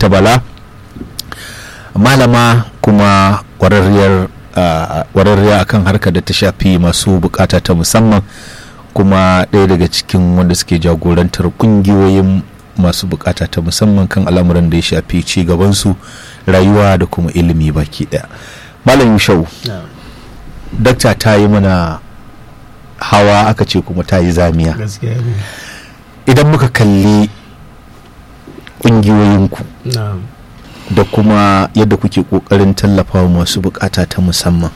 dr bala malama kuma kwararriyar kwararriya akan harkar da ta shafi masu bukata ta musamman kuma ɗaya daga cikin wanda suke jagorantar kungiyoyin masu bukata ta musamman kan al'amuran da ya shafi ci gabansu rayuwa da kuma ilimi baki ɗaya malam yushau dakta ta yi mana hawa aka ce kuma ta yi zamiya idan muka kalli ƙungiyoyinku da kuma yadda kuke ƙoƙarin tallafawa masu bukata ta musamman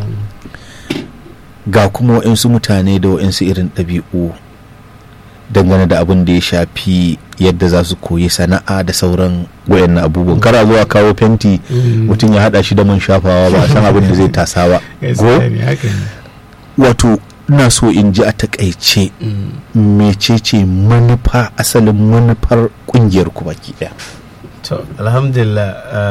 ga kuma waɗansu mutane da waɗansu irin ɗabi'u dangane da abin da ya shafi yadda za su koyi sana'a da sauran wayannan abubuwan kara zuwa kawo fenti mutum ya hada shi da man shafawa ba a san abin da zai tasa ba wato ina so in ji a takaice mecece manufa asalin manufar kungiyar ku baki daya to alhamdulillah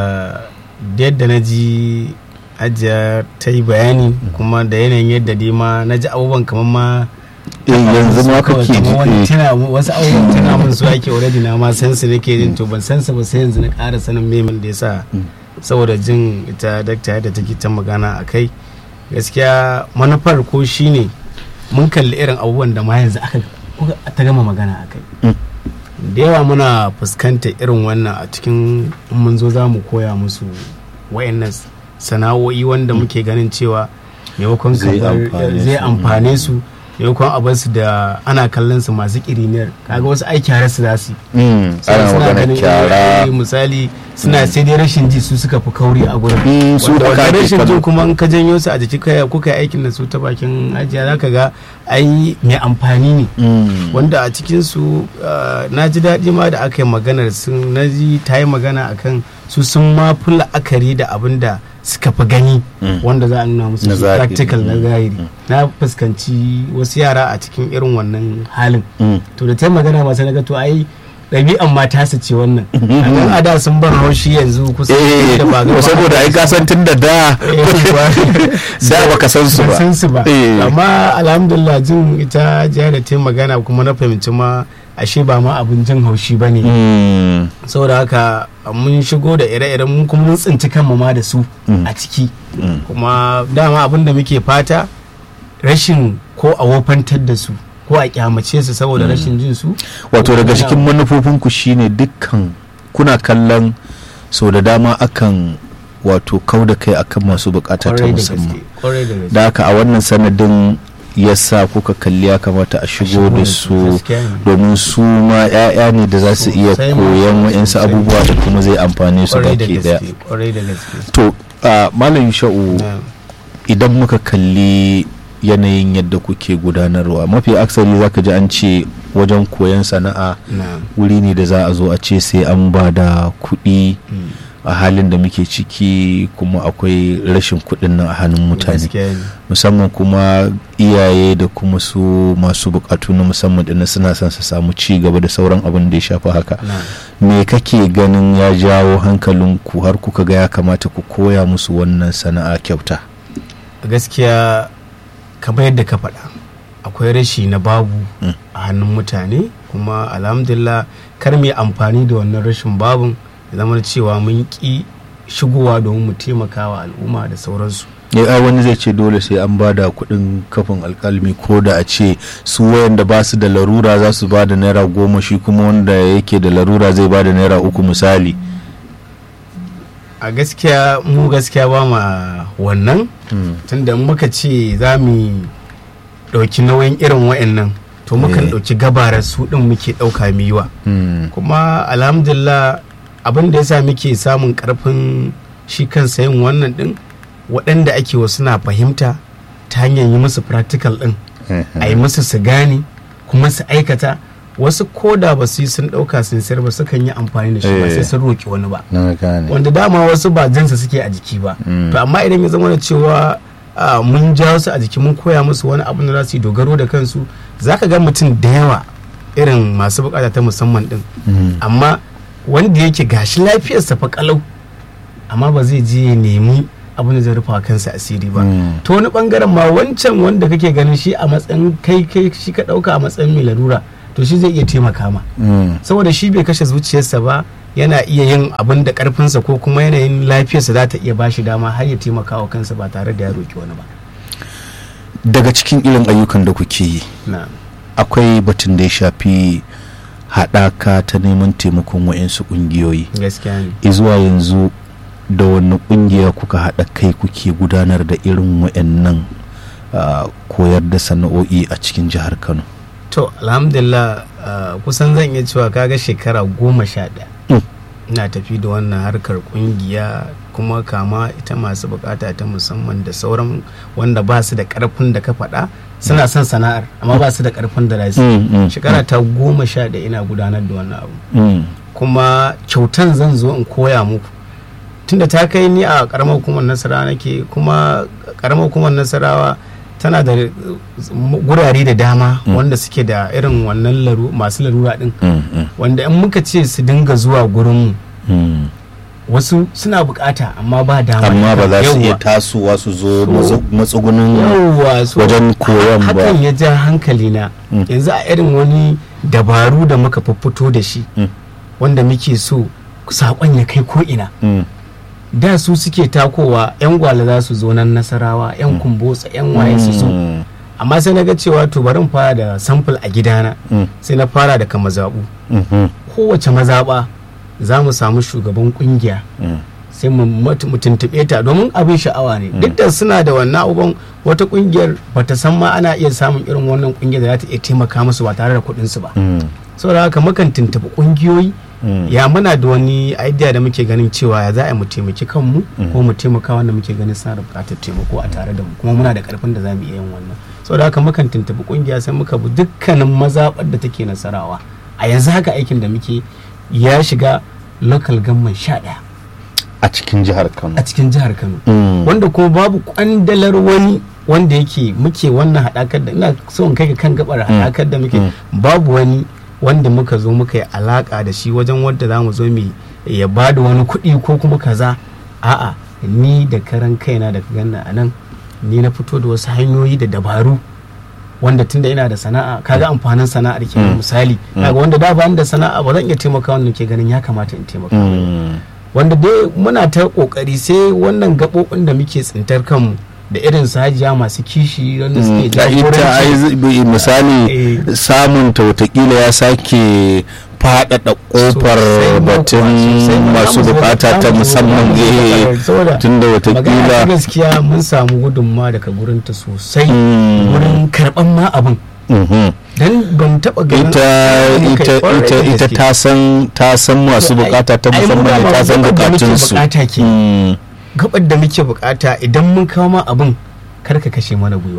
yadda na ji ajiya ta yi bayani kuma da yanayin yadda dai ma na ji abubuwan kamar ma yanzu ma kake ji wasu abubuwan tana mun su ake already na ma san su nake jin to ban san su ba sai yanzu na ƙara sanin memin da yasa saboda jin ita dakta yadda take ta magana a kai gaskiya manufar ko shine mun kalli irin abubuwan da ma yanzu aka ta gama magana a kai da yawa muna fuskantar irin wannan a cikin mun zo za mu koya musu wayannan sana'o'i wanda muke ganin cewa maimakon zai amfane su maimakon a basu da ana kallon su masu kiriniyar kaga wasu ai kyara su za su ana magana kyara misali suna sai dai rashin ji su suka fi kauri a gurin su da wanda rashin ji kuma in ka janyo su a jiki kai kuka yi aikin da su ta bakin ajiya zaka ga ai mai amfani ne wanda a cikin su na ji daɗi ma da aka yi maganar sun na ji ta yi magana akan su sun ma fi la'akari da abin da suka fi gani wanda za a nuna musu practical na zahiri na fuskanci wasu yara a cikin irin wannan halin to da ta magana masu naga to ai ɗabi'an mata su ce wannan a ada sun bar haushi yanzu kusa da ba gaba saboda ai kasan tun da da da baka san su ba san su ba amma alhamdulillah jin ita jiya da ta magana kuma na fahimci ma ashe ba ma abin jin haushi ba ne saboda haka mun shigo da ire-iren mun kuma mun tsinci kanmu ma da su a ciki kuma dama abin da muke fata rashin ko a wofantar da su ko a kyamace su saboda rashin jin su wato daga cikin manufofinku shine dukkan kuna kallon sau da dama akan wato kau da kai akan masu bukata ta musamman da haka a wannan sanadin yasa kuka kalli ya kamata a shigo da su domin su ma 'ya'ya ne da za su iya koyan wa'insu abubuwa da kuma zai amfane su baki daya to malam sha'u idan muka kalli yanayin yadda kuke gudanarwa mafi aksari zaka ji an ce wajen koyon sana'a wuri ne da za a zo a ce sai an ba da kuɗi a halin da muke ciki kuma akwai rashin kuɗin nan a hannun mutane musamman kuma iyaye da kuma su masu bukatu na musamman da suna son su samu ci gaba da sauran abin da ya shafi haka me kake ganin ya jawo hankalinku har kuka ga ya kamata ku koya musu wannan sana'a kyauta gaskiya kamar yadda ka faɗa akwai rashi na babu a hannun mutane kuma alhamdulillah kar mu amfani da wannan rashin babun zama cewa mun ki shigowa domin mu taimaka wa al'umma da sauransu ya wani zai ce dole sai an ba da kuɗin kafin alkalmi ko da a ce su wayanda ba su da larura za su ba da naira goma shi kuma wanda yake da larura zai ba da naira uku misali a gaskiya mu gaskiya ba ma wannan tunda muka ce za mu ɗauki nauyin irin wa'annan to mukan ɗauki gabarar su ɗin muke ɗauka yiwa kuma alhamdulillah abin da yasa muke samun ƙarfin shi kansa yin wannan ɗin waɗanda ake wasu na fahimta ta hanyar yi musu practical ɗin a yi musu su gane kuma su aikata wasu koda ba su yi sun ɗauka sun sayar ba sukan yi amfani da shi ba sai sun roƙi wani ba wanda dama wasu ba jinsa suke a jiki ba to amma idan ya zama da cewa mun ja su a jiki mun koya musu wani abu da za su yi dogaro da kansu za ka ga mutum da yawa irin masu bukata ta musamman din amma wanda yake gashi lafiyarsa fa kalau amma ba zai je ya nemi abin da zai rufa kansa asiri ba to wani bangaren ma wancan wanda kake ganin shi a matsayin kai kai shi ka dauka a matsayin mai larura to shi zai iya taimaka ma saboda shi bai kashe zuciyarsa ba yana iya yin abin da karfinsa ko kuma yanayin lafiyarsa za ta iya ba shi dama har ya taimaka wa kansa ba tare da ya roki wani ba daga cikin irin ayyukan da kuke yi akwai batun da ya shafi haɗaka ta neman taimakon wa'insu ƙungiyoyi gaskiya ne zuwa yanzu da wani ƙungiya kuka haɗa kai kuke gudanar da irin wa'annan koyar da sana'o'i a cikin jihar kano to alhamdulillah kusan zan iya cewa kaga shekara goma sha ɗaya ina tafi da wannan harkar kungiya kuma kama ita masu bukata ta musamman da sauran wanda ba su da karfin da ka faɗa suna son sana'ar amma ba su da karfin da za shekara ta goma sha ɗaya ina gudanar da wannan abu kuma kyautan zan zo in koya muku tunda ta kai ni a karamar hukumar nasarawa nake kuma karamar hukumar nasarawa tana da gurare da dama wanda suke da irin wannan masu larura din wanda in muka ce su dinga zuwa gurin wasu suna bukata amma ba dama amma ba za su iya tasowa su zo matsugunin wajen koyon ba hakan ya ja hankali na yanzu a irin wani dabaru da muka fito da shi wanda muke so saƙon ya kai ko ina da su suke takowa 'yan gwale za su zo nan nasarawa 'yan kumbotsa 'yan waye su so amma sai na ga cewa to bari fara da sample a gidana sai na fara daga mazaɓu kowace mazaɓa za mu samu shugaban kungiya sai mu tuntuɓe ta domin abin sha'awa ne duk da suna da wannan abubuwan wata kungiyar bata san ma ana iya samun irin wannan kungiyar da za ta iya taimaka musu ba tare da kuɗinsu ba saboda haka mukan tuntuɓi kungiyoyi ya muna da wani idea da muke ganin cewa ya za a mu taimaki kanmu ko mu taimaka wanda muke ganin suna da bukatar taimako a tare da mu kuma muna da karfin da za mu iya yin wannan saboda haka mukan tuntuɓi kungiya sai muka bi dukkanin mazaɓar da take nasarawa a yanzu haka aikin da muke ya shiga local government sha ɗaya a cikin jihar kano a cikin jihar kano wanda kuma babu kwandalar wani wanda yake muke wannan haɗakar da ina so in kai kan gabar haɗakar da muke babu wani wanda muka zo muka yi alaka da shi wajen wadda za mu zo mu ya ba da wani kuɗi ko kuma kaza a'a ni da karan kaina da ganna a nan ni na fito da wasu hanyoyi da dabaru wanda tunda ina da sana'a kaga amfanin sana'ar ke misali kaga wanda da ba da sana'a ba zan iya taimaka wanda ke ganin ya kamata in taimaka wanda dai muna ta kokari sai wannan gaɓoɓin da muke tsintar kanmu da irin su hajiya masu kishi wanda suke jagoranci misali samun ta watakila ya sake faɗaɗa ƙofar batun masu bukata ta musamman tun da watakila gaskiya mun samu gudunma daga gurinta sosai gurin karɓan ma abin dan ban taba ganin ita ita ita ta san ta san masu bukata ta musamman ta san bukatun su gabar da muke bukata idan mun kawo ma abin kar ka kashe mana gwiwa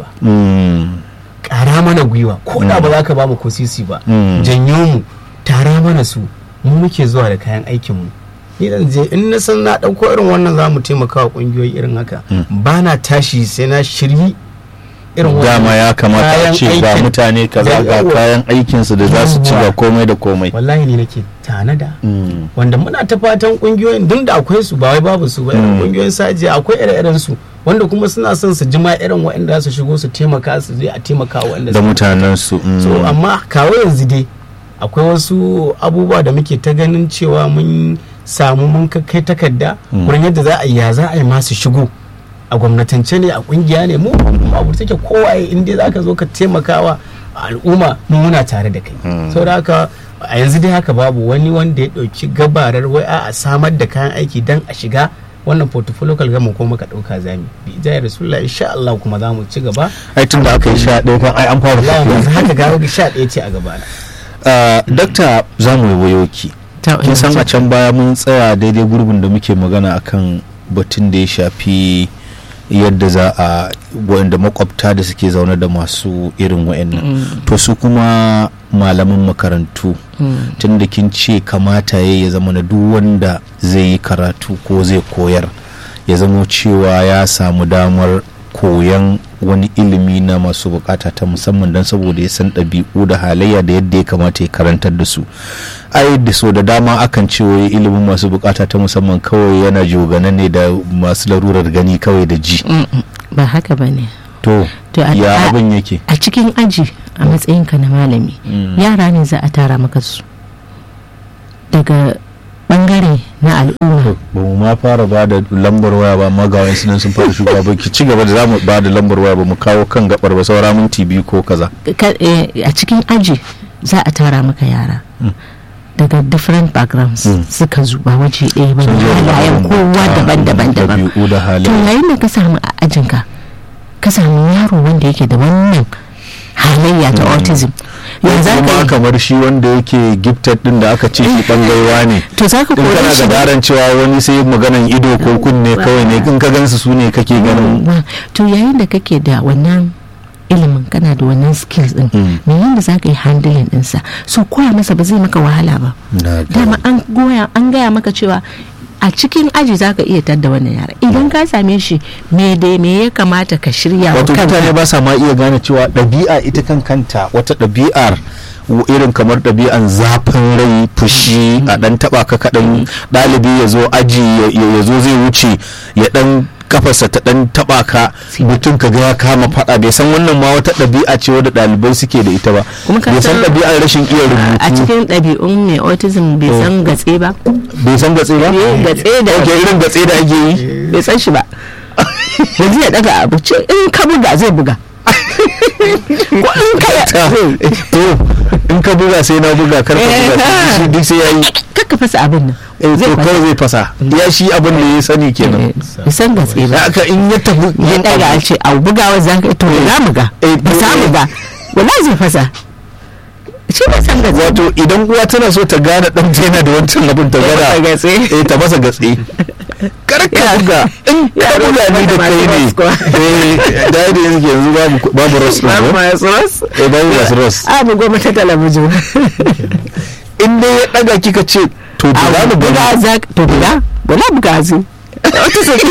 ƙara mana gwiwa ko da ba za ka ba mu ko sisi ba janyo mu tara mana su mu muke zuwa da kayan aikin mu ni dan je in na san na dauko irin wannan za mu taimaka wa kungiyoyi irin haka ba na tashi sai na shiryi irin dama ya kamata a ce ga mutane kaza ga kayan aikinsu da za su ci ga komai da komai wallahi ne nake tanada wanda muna ta fatan kungiyoyin duk da akwai su ba wai babu su ba irin kungiyoyin sajiya akwai ire-iren su wanda kuma suna son su jima irin waɗanda su shigo su taimaka su je a taimaka waɗanda da mutanen su so amma kawo yanzu dai akwai wasu abubuwa da muke ta ganin cewa mun samu mun kai takarda wurin yadda za a yi ya za a yi masu shigo a gwamnatance ne a kungiya ne mu abu take kowaye in dai zaka zo ka taimakawa al'umma mu muna tare da kai saboda haka a yanzu dai haka babu wani wanda ya dauki gabarar wai a samar da kayan aiki dan a shiga wannan portfolio kalgama ko muka dauka zami bi ijayar rasulullah insha Allah kuma za mu ci gaba ai tun da aka yi sha ɗaya kan ai an fara yanzu haka ga sha ɗaya ce a gaba na dakta za mu wayo ki kin san a can baya mun tsaya daidai gurbin da muke magana akan batun da ya shafi yadda za a wanda makwabta da suke zaune da masu irin wa'annan to su kuma malaman makarantu tun da kin ce kamata ya ya zama na duk wanda zai yi karatu ko zai koyar ya zama cewa ya samu damar koyan wani ilimi na masu bukata ta musamman don saboda ya san ɗabi'u da halayya da yadda ya kamata ya karantar da su ai da so da dama akan ce wai ilimin masu bukata ta musamman kawai yana jogana ne da masu larurar gani kawai da ji ba haka ba ne to ya abin yake a cikin aji a matsayinka na malami yara ne za a tara maka su daga bangare na al'umma ba mu ma fara ba da lambar waya ba ma ga wasu nan sun fara shigowa ba ki ci gaba da za mu ba da lambar waya ba mu kawo kan gabar ba saura minti biyu ko kaza Ka- eh, a cikin aji za a tara maka yara daga different backgrounds suka zuba waje ɗaya ba Sun zo da halayen irin kowa da- daban-daban daban ɗabi'u da to halaye yayin da ka samu a ajinka ka samu yaro wanda yake da wannan halayya ta autism ya za ka kuma yi kamar shi wanda yake gifted din da aka ce shi bangaiwa ne to za ka in kore kana shi da ba daren cewa wani sai maganan ido ko kunne kawai ne in ka gansu su ne kake ganin Wa- to yayin da kake da wannan ilimin kana da wannan skills din Mm. me yanda za ka yi handling ɗinsa so koya masa ba zai maka wahala ba Na dama an goya an gaya maka cewa a cikin aji za ka iya tadda wannan yara idan ka same shi me da me ya kamata ka shirya wa wato kanka mutane ba sa ma iya gane cewa ɗabi'a ita kan kanta wata ɗabi'ar w- irin kamar ɗabi'an zafin rai fushi a ɗan taɓa ka kaɗan ɗalibi ya zo aji ya- ya ya zo zai wuce ya ɗan kafarsa ta ɗan taɓa ka mutum ka ga ya kama faɗa bai san wannan ma wata ɗabi'a ce wadda ɗalibai suke da ita ba Kuma ka bai san san- ɗabi'ar rashin iya a rubutu cikin ɗabi'un mai autism bai san gatse ba bai san gatse ba Eh, gatse da ok irin gatse da ake yi bai san shi ba yanzu ya daga abu ce in ka buga zai buga ko in ka Ta, to in ka buga sai na buga kar ka Eh, buga ha. shi duk sai ya yi kakka fasa abin nan eh to kawai zai fasa ya shi abin da ya sani kenan bai san gatse ba da aka in ya tafi ya yin daga a abu ce a bugawa za ka to za mu ga Eh, ba za mu eh. ga wala zai fasa shi bai san gatse wato idan uwa tana so ta gane dan ta yana da wancan abin ta Ya masa gada gatse. eh ta masa gatse kar ka Ya. buga in ka Ya buga ni da rubuta kai masu ne ros kuwa. eh da yadda yanzu yanzu babu babu ros din ko masu ras eh babu masu ros a mu goma ta talabijin in dai ya daga kika ce to da za mu buga gani za to buga wala buga zai wata saki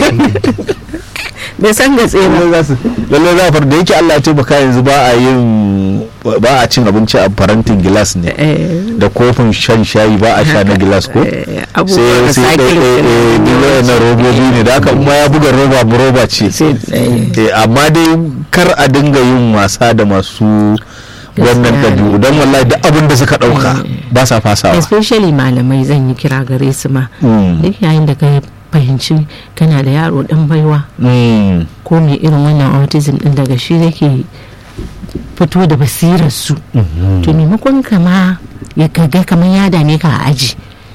bai san gatse ba lallai za su lallai za far da yake Allah ya taimaka yanzu ba a yin ba a cin abinci a farantin gilas ne Eh, da kofin shan shayi ba a sha na gilas ko eh, abubuwan sai da sai sake ɗaya ɗaya na robobi ne da haka kuma ya buga roba bu roba ce sai eh, Eh, amma dai kar a dinga yin wasa da masu wannan Gaskiya ne. ɗabi'u don wallahi duk abin da suka ɗauka ba sa fasawa especially malamai zan yi kira gare su ma Mm. duk yayin da ka fahimci kana da yaro dan baiwa Mm. ko mai irin wannan autism din daga shi yake fito da basirar su to maimakon kama ya kaga kamar ya dame ka a aji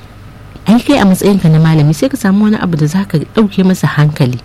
ai kai a matsayin ka na malami sai ka samu wani abu da zaka dauke masa hankali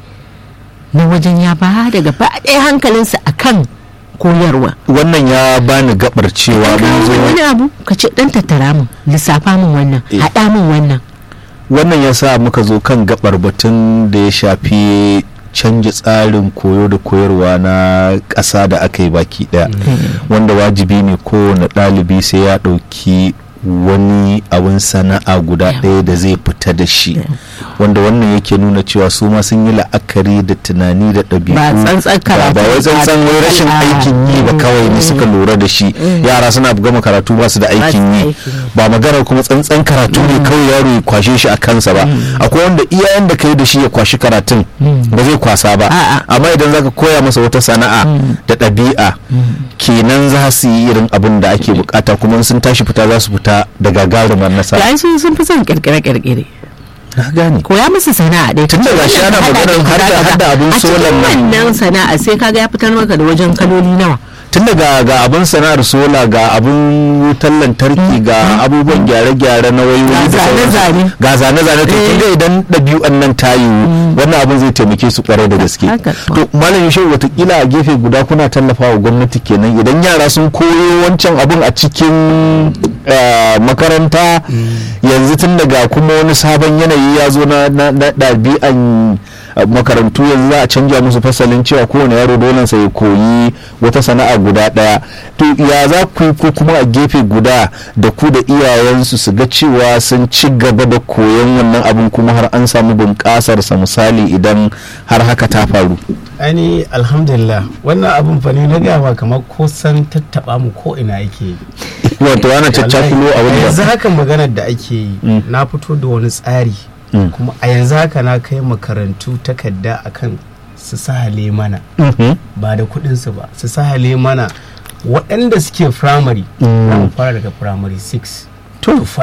na wajen ya ba da gaba ɗaya hankalinsa akan koyarwa wannan ya bani gabar cewa mun kawo zo wani abu ka ce dan tattara min lissafa min wannan Eh. haɗa min wannan wannan ya sa muka zo kan gabar batun da ya shafi canja tsarin koyo da koyarwa na ƙasa da aka yi baki ɗaya wanda wajibi ne kowane ɗalibi sai ya ɗauki wani abin sana'a guda Yeah. ɗaya da zai fita da shi Yeah. wanda wannan yake nuna cewa su ma sun yi la'akari da tunani da ɗabi'u Ba tsantsan ba karatu ba wai tsantsan wai rashin a- aikin yi ba kawai ne suka lura da shi yara suna gama karatu ba su da aikin da yi aikin yi. ba maganar kuma tsantsan karatu ne kawai yaro ya kwashe shi a kansa ba akwai wanda iyayen da kai da shi ya kwashi karatun ba zai kwasa ba A'a. amma idan zaka koya masa wata sana'a da ɗabi'a kenan za su yi irin abin da ake bukata kuma in sun tashi fita za su fita da gagarumar nasara da sun sun fi son kirkire-kirkire na gane koya musu sana'a ɗaya Tun da gashi ana maganar har da- har da abin solar a nan. cikin wannan sana'a sai kaga ya fitar maka da wajen kaloli nawa tun daga ga abin sana'ar sola ga abin wutar lantarki ga abubuwan gyare-gyare na wayoyi Ga da sauransu. zane-zane. ga zane-zane to Eh. kin ga idan ɗabi'un nan ta yiwu wannan abin zai taimake su kwarai da gaske Haka. to malam yusuf watakila a gefe guda kuna tallafa wa gwamnati kenan idan yara sun koyo wancan abin a cikin eh, makaranta yanzu tun daga kuma wani sabon yanayi ya zo na na- na ɗabi'an eh, makarantu yanzu za a canja musu fasalin cewa kowane yaro dole sa ya koyi wata sana'a guda ɗaya to ya za ku yi ko kuma a gefe guda da ku da iyayensu su ga cewa sun ci gaba da koyon wannan abin kuma har an samu bunƙasarsa misali idan har haka ta faru ani alhamdulillah wannan abin fa ne na gama kamar ko san tattaba mu ko ina yake yi wato ana caccakulo a a wani yanzu haka maganar da ake yi Mm. na fito da wani tsari Mm. kuma a yanzu haka na kai makarantu takarda akan su sahale mana Mhm. ba da kuɗinsu ba su sahale mana waɗanda suke firamare Mm. za mu fara daga firamare 6 to 5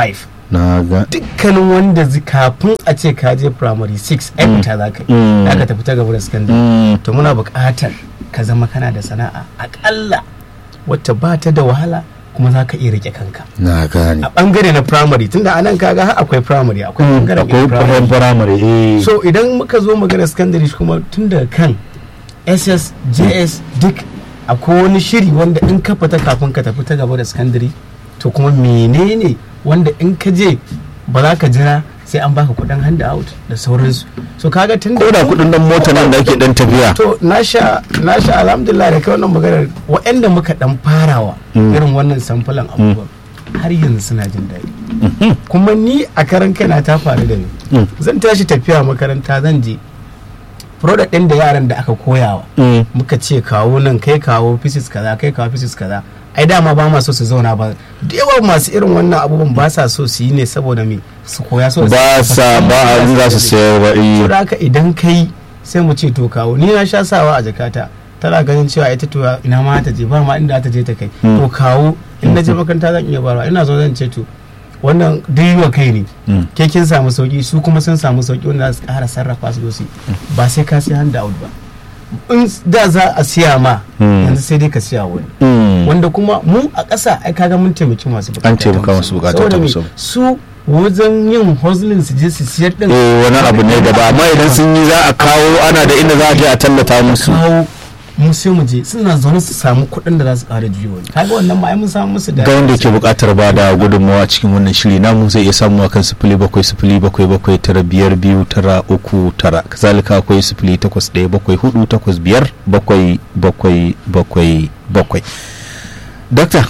na ga dukkanin wanda zi- kafin a ce ka je primary 6 ai fita za ka yi Mm. za ka tafi ta gaba da secondary Mm. to muna buƙatar ka zama kana da sana'a aƙalla wacce ba ta da wahala kuma za ka iya rike kanka na gane a ɓangare na primary tunda anan kaga har akwai primary akwai Mm, ɓangaren akwai primary firamare eh so idan muka zo magana secondary kuma tun daga kan ss js duk akwai wani shiri wanda in ka fita kafin ka tafi ta gaba da secondary to kuma menene wanda in ka je ba za ka jira sai an baka kudin hand out da sauransu so kaga tun ko da kudin dan mota nan da ake dan tafiya to na sha na sha alhamdulillah da kai wannan maganar waɗanda muka dan farawa Mm. irin wannan samfulan abubuwan har yanzu suna jin daɗi kuma ni a karan kaina ta faru da ni Mm. zan tashi tafiya makaranta zan je product ɗin da yaran da aka koyawa Mm. muka ce kawo nan kai kawo physics kaza kai kawo physics kaza ai dama ba ma so su zauna ba da yawa masu irin wannan abubuwan ba sa so su yi ne saboda me su koya so ba sa ba a in za su sayar ba eh. to da haka idan kai sai mu ce to kawo ni na sha sawa a jakata tana ganin cewa ita to ina ma ta je ba ma inda ta je ta kai Mm. to kawo in na je makaranta zan iya barwa ina zo zan ce to wannan duk wa kai ne Mm. ke kin samu sauki su kuma sun samu sauki wanda za su kara sarrafa su dosi ba sai ka sai hand out ba in da za a siya ma Mm. yanzu sai dai ka siya wani Mm. wanda kuma mu a ƙasa ai kaga mun taimaki masu bukata An taimaka ta masu bukata Saboda ta me? musamman. su wajen yin hustling su je su siyar din eh wani abu ne da ba amma idan sun yi za a kawo ana da inda za a je a tallata musu kawo mu sai mu je suna zaune su samu kuɗin da za su ƙara juyo wani kaga wannan ma ai mun samu musu da ga wanda ke buƙatar ba da gudunmawa cikin wannan shiri namu zai iya samu akan sifili bakwai sifili bakwai bakwai tara biyar biyu tara uku tara kazalika akwai sifili takwas ɗaya bakwai hudu takwas biyar bakwai bakwai bakwai bakwai dakta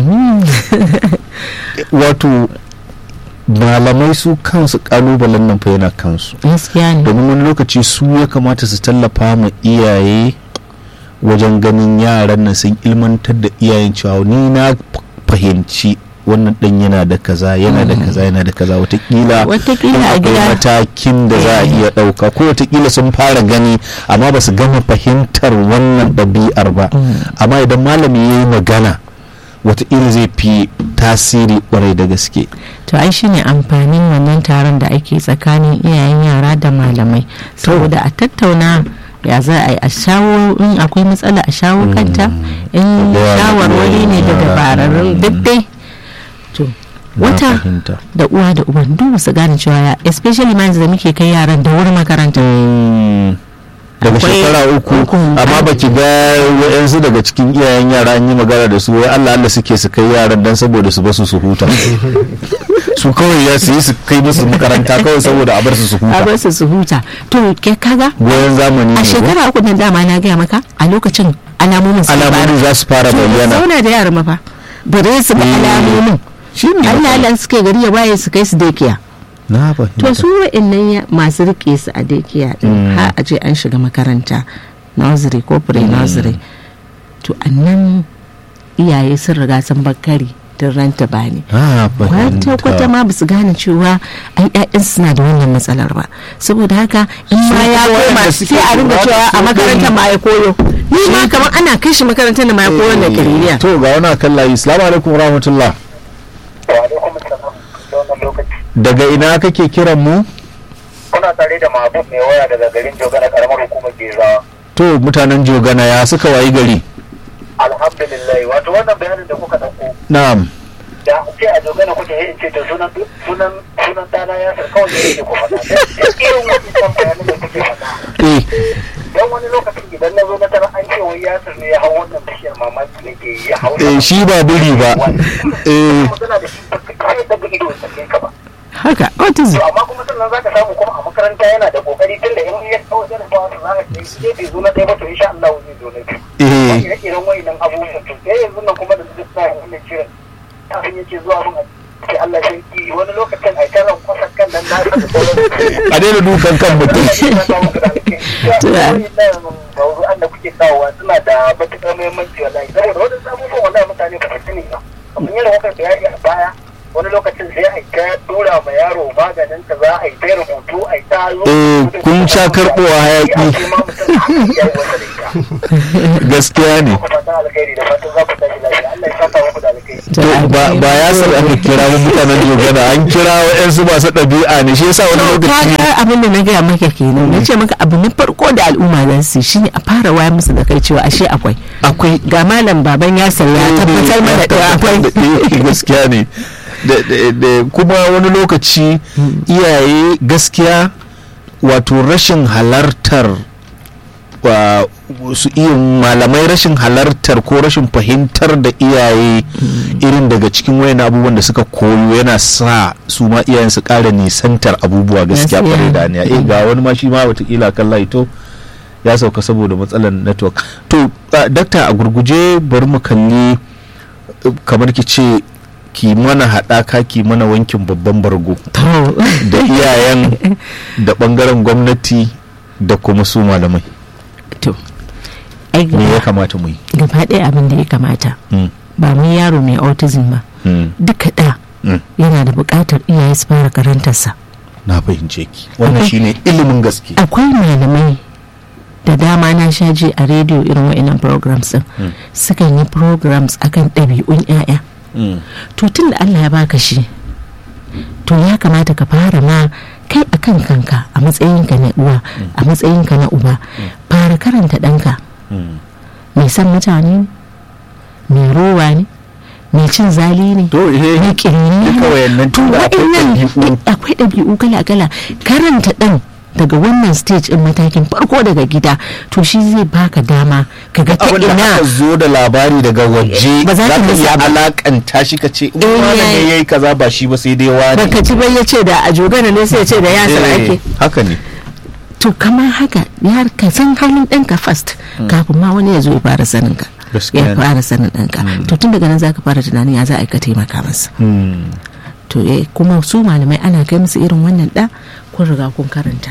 wato malamai su kansu kalubalen nan fa yana kansu gaskiya ne domin wani lokaci su ya kamata su tallafa ma iyaye wajen ganin yaran nan sun ilmantar da iyayen cewa ni na fahimci wannan dan yana da kaza yana da kaza yana da kaza watakila Watakila in a akwai gida. matakin da za a iya ɗauka ko watakila sun fara gani amma ba su gama fahimtar wannan ɗabi'ar ba amma idan malami ya yi magana watakila zai fi tasiri kwarai da gaske to ai shine amfanin wannan taron da ake tsakanin iyayen yara da malamai saboda a tattauna ya za a yi a shawo in akwai matsala a shawo kanta in Da yawa da shawarwari ne da yara. dabararrun duk dai to na wata fahimta da uwa da uban duk su gane cewa ya especially ma yanzu da muke kai yaran da wuri makaranta daga Akwai- shekara uku uku. amma baki ga wayansu daga cikin iyayen yara an yi magana da su wai Allah Allah suke su kai yaran dan saboda su basu su huta su kawai ya su yi su kai musu makaranta kawai saboda a bar su su a huta bar su su huta to ke kaga goyon zamani ne a ko? shekara uku nan dama na gaya maka a lokacin alamomin su alamomin za su fara bayyana zauna da yaran mafa bare su ga Eh. alamomin shi ne Allah Allah suke gari ya waye su kai su dekiya na to fahimta su wa'annan ya- masu rike su a dekiya din har a je an shiga makaranta nursery ko pre nursery to annan iyaye sun riga sun bakari tun ranta bani na kwata kwata ma basu gane cewa ai ƴaƴan suna da wannan matsalar ba saboda haka in ma ya kuma koma waɗanda suke sai a ringa lura da cewa su a makarantar ma ya koyo ni ma kamar ana kai shi makarantar da ma ya koyo da kiriniya to ga wani kan layi assalamu alaikum rahmatullah Wa'alaikum salam da wannan lokaci. daga ina kake kiran mu Kuna tare da Mahmud mai waya daga garin Joga na karamar hukumar Gezawa. to mutanen jogana ya suka wayi gari Alhamdulillah wato wannan bayanin da kuka ɗauko na'am da ce a Joga na kuke yin ce da sunan sunan sunan dana ya sa kawai da yake ku faɗa. Duk irin wannan bayanin da kuke faɗa. eh Don wani lokacin idan na zo na tara an ce wai Yasir ne ya hau wannan bishiyar mamaki ne ke ya hau. eh shi ba biri ba eh Magana da shi ba kai daga ido sai ka ba. haka autism to amma kuma sannan zaka samu kuma a makaranta yana da kokari tunda in ya kawo jarabawa to zaka ce shi bai zo na ɗaya ba to insha Allah zai zo na biyu eh ire-iren wayannan abubuwan to sai yanzu nan kuma da su sa wannan kiran kafin yake zuwa mun a ce Allah sarki wani lokacin ai ta ran kwasa kan dan na san a daina dukan kan mutum mawuzu'an da kuke kawowa suna da matuƙar muhimmanci wallahi saboda wani abubuwan wallahi mutane ba su sani ba kamar yadda kuka bayani a baya wani lokacin sai a ta dora ma yaro maganin ka za a yi ta rubutu a yi ta zo Eh, kun sha karɓowa hayaki. a ce ma mutum haka ya yi wasa da ita gaskiya ne ku fata alkhairi da fatan za ku tashi lafiya Allah ya saka muku da alkai to ba ba ya san aka kira mu mutanen jogana an kira wa'yansu masu ɗabi'a ne shi yasa wani lokaci kaga abin da na gaya maka kenan na ce maka abu na farko da al'umma za su yi shine a fara wayar musu da kai cewa ashe akwai akwai ga malam baban ya ya tabbatar mana da akwai Eh, gaskiya ne Da- da- da- kuma wani lokaci iyaye gaskiya wato rashin halartar wa su iya malamai rashin halartar ko rashin fahimtar da iyaye irin daga cikin wayan abubuwan da suka koyo yana sa su ma iyayen su ƙara nisantar abubuwa gaskiya Gaskiya. kwarai da aniya eh ga wani ma shi ma watakila kan laito ya sauka saboda matsalar network to uh, dakta a gurguje bari mu kalli uh, kamar ki ce ki mana haɗaka ki mana wankin babban bargo to da iyayen da ɓangaren gwamnati da kuma su malamai to ai me ya gaba kamata mu yi gaba ɗaya abin da ya kamata Mm, ba mu yaro mai autism ba mm, duka ɗa mm. yana da buƙatar iyaye su fara karantarsa na fahimce ki wannan Akwai- shine ilimin gaske akwai malamai da dama na sha ji a rediyo irin wa'annan programs din Mm. sukan yi programs akan ɗabi'un 'ya'ya Mm, to tun da Allah ya baka shi to ya kamata ka fara ma kai a kan kanka a matsayinka na uwa a matsayinka na uba fara karanta ɗanka mm. mai san mutane ne mai rowa ne mai cin zali ne to eh mai kirni duka wayannan to tun da akwai waɗannan ɗabi'u. akwai ɗabi'u kala-kala karanta ɗan daga wannan stage in matakin farko daga gida to shi zai baka dama ka ga ta abin da ina aka zo da labari daga waje Ba za za ka ka musu iya abu. alakanta shi ka ce Eh, wani yayi. ne yayi kaza ba shi ba sai dai wani baka ci bai ya ce da a jogana ne sai ya ce da yasir Eh, ake haka ne to kamar haka ya ka san halin ɗanka first kafin ma wani ya zo ya fara sanin ka Gaskiya ya ne. fara sanin ɗanka to tun daga nan zaka fara tunanin ya za a yi ka taimaka masa Hmm. to eh kuma su malamai ana kai musu irin wannan ɗa kun riga kun karanta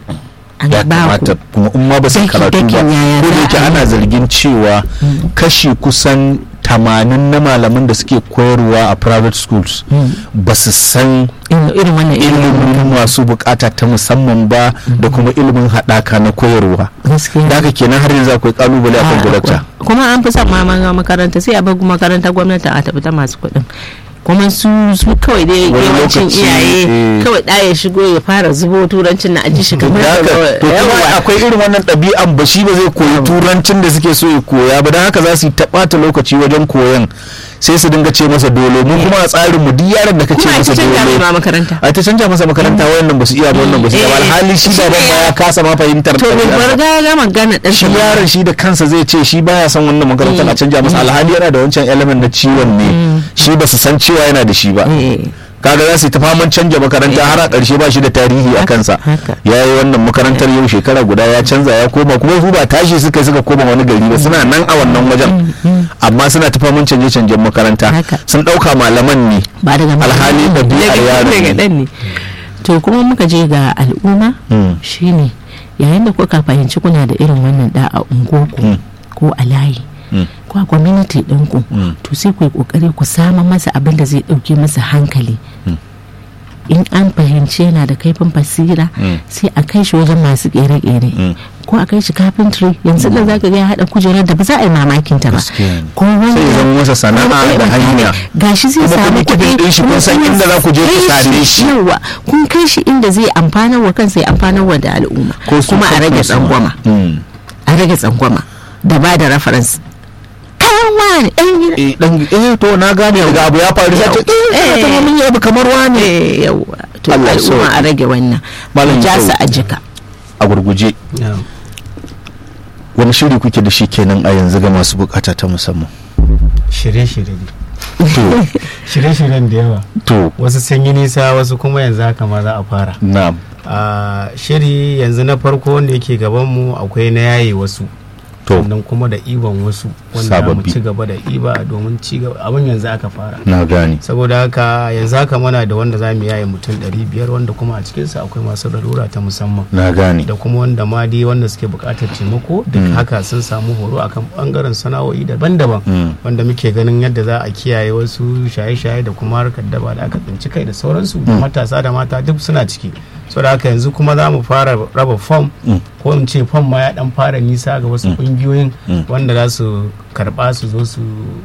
an ya ba ku kamata kuma in ma ba su Daki- karatu ba dakin yaya ko da za yake a yi. ana zargin cewa kashi kusan tamanin na malaman da suke koyarwa a private schools ba su san irin irin wannan ilimin masu bukata ta musamman ba da kuma ilimin haɗaka na koyarwa gaskiya da haka kenan har yanzu akwai kalubale a kan Ah, gudakta akwai. kuma an fi son ma ma- makaranta sai a bar makaranta gwamnati a tafi ta masu kuɗin kuma su su kawai dai Wani yawancin lokaci, iyaye eh. kawai ɗa ya shigo ya fara zubo turancin na aji shi kamar da haka kawai- to yawa. kuma akwai irin wannan ɗabi'an ba shi ba zai koyi turancin da suke so ya koya ba don haka za su yi ta ɓata lokaci wajen koyon sai su dinga ce masa dole mu kuma a tsarin mu duk yaron da ka ce kuma a masa cikin dole ma makaranta a ta canja masa makaranta wayannan ba su iya ba wannan ba su iya ba Eh, alhali shi shi baban ne ma ya kasa ma fahimtar to bai ɗabi'arsa. bar ga ga magana ɗan shi yaron shi da kansa zai ce shi baya son wannan makarantar a canja masa alhali yana da wancan element na ciwon ne shi ba su san cewa yana da shi ba kaga za su yi ta faman canja makaranta har a ƙarshe ba shi da tarihi a kansa haka. ya yi wannan makarantar yau shekara guda ya canza ya koma kuma su ba tashi suka yi suka koma wani gari ba suna nan a wannan wajen amma suna ta faman canje canjen makaranta Haka. sun ɗauka malaman ne ba daga alhali ɗabi'ar daga- yaro daga ne. ɗan ne to kuma muka je ga al'umma Mm. shine yayin da kuka fahimci kuna da irin wannan da a unguwarku Mm. ko a layi Mm. ko a community ɗinku Mm. to sai ku yi ƙoƙari ku sama masa abin da zai ɗauke masa hankali in an fahimci yana da kaifin basira Mm. sai a kai shi wajen masu ƙere-ƙere Mm. ko a kai shi carpentry yanzu da zaka ga ya haɗa kujerar da ba za a yi mamakin ta ba Gaskiya ne. ko wanda Sai ya zama masa sana'a da hanya. gashi zai Kuma samu kuɗi kuɗin ɗin shi kun san kuma inda za ku je ku kai same shi. yawa kun kai shi inda zai amfanar wa kansa ya amfanar wa da al'umma Ko su kuma a rage kansu ma. tsangwama Mm. a rage tsangwama da ba da reference kayan wani ɗan gida eh dan eh to na gane daga abu ya faru sai ta eh ta mun yi abu kamar wani eh yawa to Allah ya al'umma sauke. a rage wannan Malam ja ya su sauke. a jika a gurguje wani shiri kuke da shi kenan a yanzu ga masu bukata ta musamman shirye-shirye ne to shirye-shiryen da yawa to wasu sun yi nisa wasu kuma yanzu haka ma za a fara na a shiri yanzu na farko wanda yake gabanmu akwai na yaye wasu to sannan kuma da iban wasu wanda mu Sababbi. ci gaba da iba domin ci gaba abin yanzu aka fara na gane saboda haka yanzu haka muna da wanda za mu yaye mutum 500 wanda kuma a cikinsa akwai masu larura ta musamman na gane da kuma wanda ma dai wanda suke buƙatar taimako duk haka sun samu horo akan bangaren sana'o'i daban-daban Mm. wanda muke ganin yadda za a kiyaye wasu shaye-shaye da kuma harkar daba da aka tsinci kai da sauransu da matasa da mata duk suna ciki saboda haka yanzu kuma za mu fara raba fom Mm. ko in ce fom ma ya dan fara nisa ga wasu kungiyoyin Mm. wanda za su karba su zo su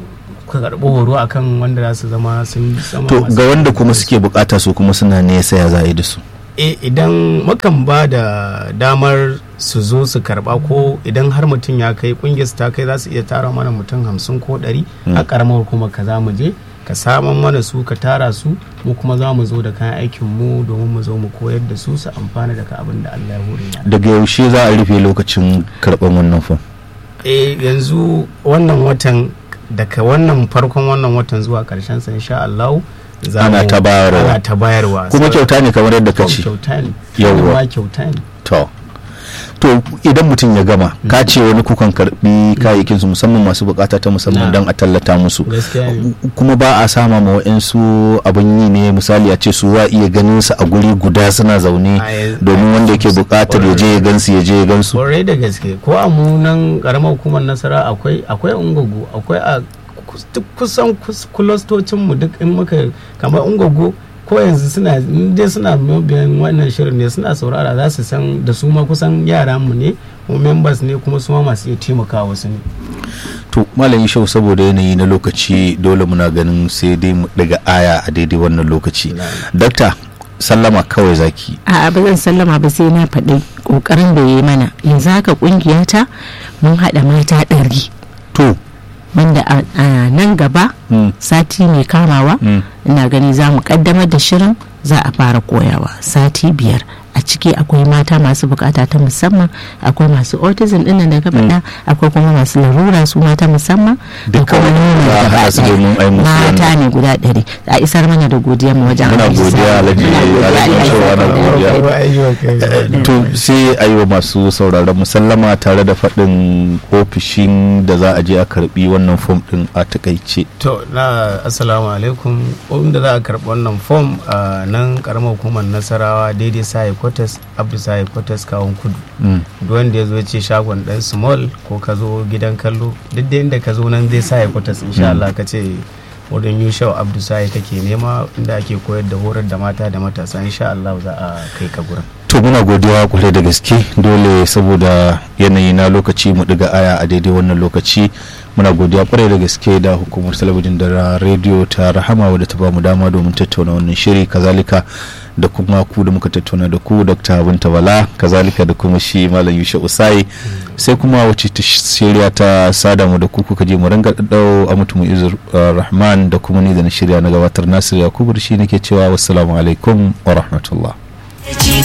suka karɓi horo akan wanda za su zama sun zama to masu- ga wanda kuma suke bukata su kuma suna nesa ya za a yi da su e idan mukan ba da damar su zo su karba ko idan har mutum ya kai kungiyar su ta kai za su iya tara mana mutum hamsin ko ɗari a karamar kuma ka za mu je ka saman mana su ka tara su mu kuma za mu zo da kayan aikin mu domin mu zo mu koyar da su su amfana daga abin da Allah ya hore mana daga yaushe za a rufe lokacin karɓar wannan fom e yanzu wannan watan daga wannan farkon wannan watan zuwa karshen sa insha Allah za Ana mu- ta bayarwa. ana ta bayarwa kuma kyauta ne kamar yadda ka ce kyauta ne Yawwa. ma kyauta ne to to idan mutum ya gama ka ce wani kukan karbi kayayyakin su musamman masu bukata ta musamman Na. don a tallata musu gaskiya ne kuma ba a sama ma wa'yansu abin yi ne misali a ce su wa iya ganin su a guri guda suna zaune A yanzu- domin wanda yake bukatar ya je ya gansu ya je ya gansu kwarai da gaske ko a mu nan karamar hukumar nasara akwai akwai ungogo akwai a kus- duk kusan kus- kulastocin mu duk in muka kamar ungogo ko yanzu suna in dai suna mabiyan wannan shirin ne suna saurara za su san da su ma kusan yara mu ne kuma members ne kuma su ma masu iya taimakawa wasu ne to malam shau saboda yanayi na lokaci dole muna ganin sai dai mu daga aya a daidai wannan lokaci dakta sallama kawai zaki a ba zan sallama ba sai na faɗi ƙoƙarin da ya yi mana yanzu haka ƙungiyata mun haɗa mata ɗari to wanda a a nan gaba mm, sati mai kamawa mm. ina gani za mu kaddamar da shirin za a fara koyawa sati biyar a ciki akwai mata masu bukata ta musamman akwai masu autism ɗin da ka faɗa akwai kuma masu larura su mata musamman da Duka kuma nuna za a gaba haɗa su domin a yi ɗaya. musu mata wannan. ne guda ɗari a isar mana da godiyar mu wajen Muna Alhaji godiya, Sani. Alhaji- Muna godiya, Alhaji Allah ya Shehu, saka ana da godiya. to sai a yi wa masu sauraron musallama tare da faɗin ofishin da za a je a karbi wannan fom ɗin a takaice to na assalamu alaikum wanda za a karɓi wannan fom a nan karamar hukumar nasarawa daidai sahi kwatas abdu sahi kwatas kawon kudu Mm. duk wanda ya zo ya ce shagon dan small ko ka zo gidan kallo duk da inda ka zo nan zai sa ya kwatas insha Allah ka ce wurin yushau abdu sahi kake nema inda ake koyar da horar da mata da matasa insha Allah za a kai ka gurin to muna godiya kwarai da gaske dole saboda yanayi na lokaci mu ɗiga aya a daidai wannan lokaci muna godiya kwarai da gaske da hukumar talabijin da rediyo ta rahama wadda ta bamu dama domin tattauna wannan shiri kazalika da kuma ku da muka tattauna da ku dr binta bala kazalika da kuma shi malam yusha usai sai kuma wacce ta shirya ta sada mu da ku kuka je mu ranga daddau a mutum izur rahman da kuma ni da na shirya na gabatar nasir yakubu da shi nake cewa wassalamu alaikum wa rahmatullah